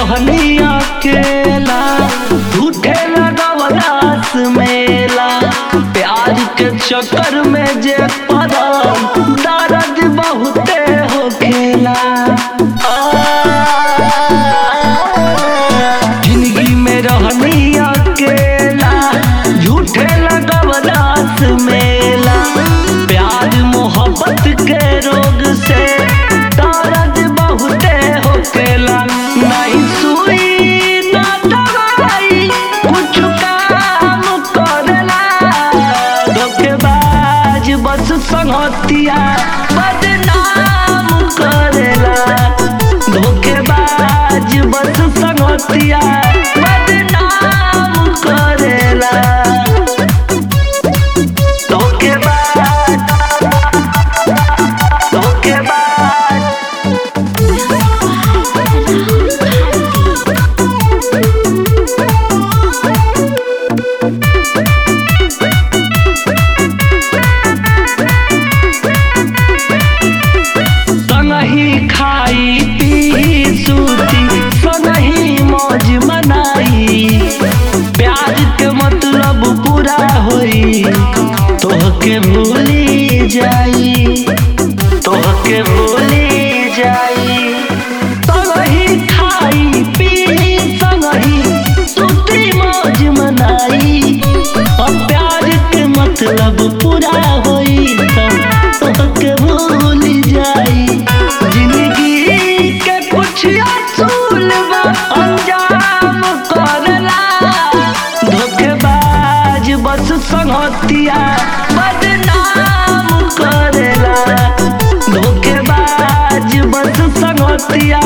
रहनी अकेला झूठे लगवलास मेला प्यार के चक्कर में जे पड़ल दर्द बहुते हो खेला जिंदगी में रहनी अकेला झूठे लगवलास मेला प्यार मोहब्बत के रोग से दर्द बहुते होकेला नहीं सुई ना दवाई कुछ काम करेला धोखेबाज बस संगतिया बदनाम करेला धोखेबाज बस संगतिया बदनाम करेला धोखेबाज धोखेबाज संगही खाई पी सूती संगही मौज मनाई प्यार के मतलब पूरा होई तोहके भूली जाई तोहके भूली जाई संगही खाई पी संगही सूती मौज मनाई और प्यार के मतलब पूरा होई तोहके भूल जाई जिंदगी के कुछ असूल बा अंजाम करला धोखेबाज बस संगतिया बदनाम करेला धोखेबाज बस संगतिया